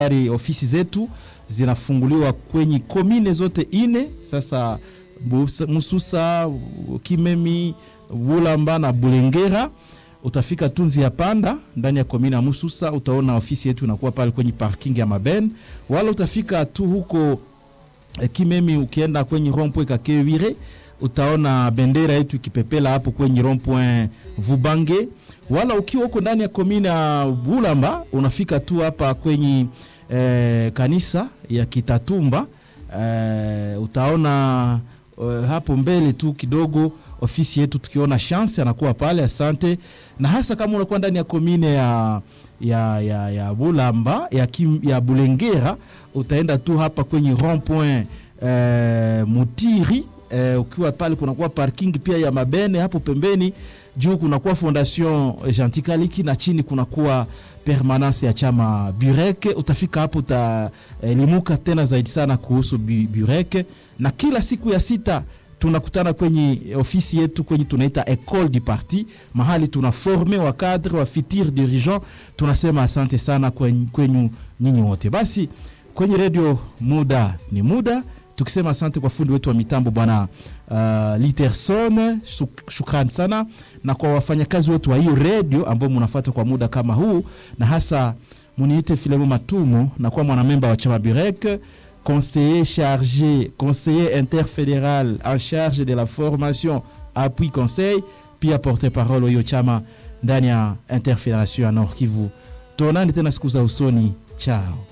tayari ofisi zetu zinafunguliwa kwenye komine zote ine sasa Busa- Mususa, Kimemi, Bulamba na Bulengera. Utafika Tunzi ya Panda ndani ya komine ya Mususa, utaona ofisi yetu inakuwa pale kwenye parking ya Maben, wala utafika tu huko eh, Kimemi, ukienda kwenye rond-point Kakewire utaona bendera yetu ikipepela hapo kwenye rond-point Vubange, wala ukiwa huko ndani ya komine ya Bulamba unafika tu hapa kwenye eh, kanisa ya Kitatumba eh, utaona eh, hapo mbele tu kidogo ofisi yetu tukiona chance anakuwa pale asante na hasa kama unakuwa ndani ya komine ya ya, ya, ya bulamba ya, kim, ya bulengera utaenda tu hapa kwenye rond point eh, mutiri eh, ukiwa pale kunakuwa parking pia ya mabene hapo pembeni juu kunakuwa fondation gentilkaliki na chini kunakuwa permanence ya chama bureke utafika hapo utaelimuka tena zaidi sana kuhusu Bu- bureke na kila siku ya sita tunakutana kwenye ofisi yetu kwenye tunaita ecole du parti mahali tuna forme wa cadre wa futur dirigeant tunasema asante sana kwen- kwenyu nyinyi wote basi kwenye redio muda ni muda tukisema asante kwa fundi wetu wa mitambo bwana uh, literson shuk- shukrani sana na kwa wafanyakazi wetu wa hiyo redio ambao munafata kwa muda kama huu na hasa muniite filemo matumo na kuwa mwanamemba wa chama burek conseiller chargé conseiller interfédéral en charge de la formation appui conseil pia porte parole wa hiyo chama ndani ya interfédération ya nord kivu tuonane tena siku za usoni chao